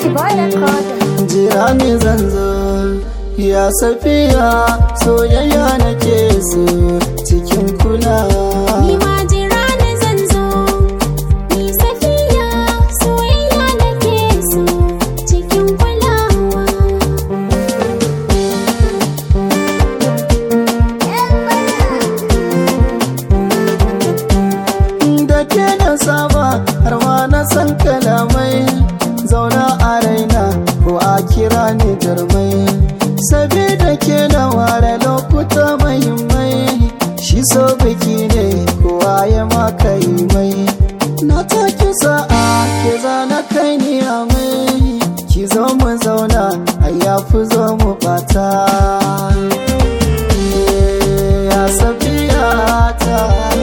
boy record. jira ni zan zo ya safiya soyayya nake so cikin kulawa Ni ma jira ni zan zo, ni safiya soyayya nake so cikin kulawa. da ke na saba har ma na san kalamai zauna a raina ko a kira ni jarmai sabida ke na ware lokuta mahimmai shi so biki ne kowa ya maka yi mai na take sa'a ke zana kai ni a mai ki zo mu zauna a yafi zo mu bata ya safiya ta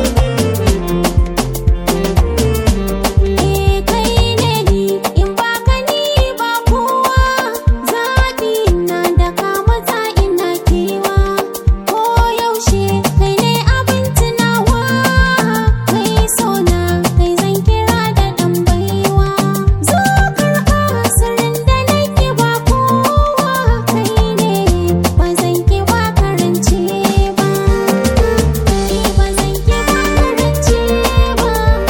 Eh kai ne ni in ba ka ni ba kowa zaɓi na da ka matsa ina kewa ko yaushe kai ne abin tunawa kai sona kai zan kira da ɗan baiwa zo karɓa sirrin da nake ba kowa kai ne ba zan ki ba karance ba eh ba zan ki ba karance ba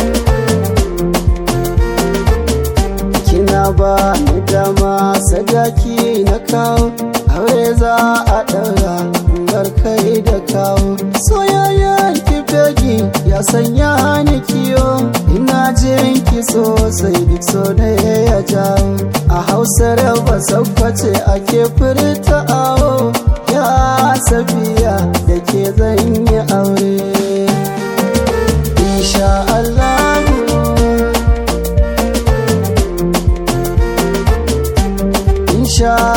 kina ba ni dama sadaki na kawo aure za a ɗaura bar kai da kawo soyayyen ki fegi ya sanya ni kiyo ina jin ki sosai duk so da ya jawo a hausar ba sakwace ake furta awo ya safiya da ke zan yi aure insha Allah insha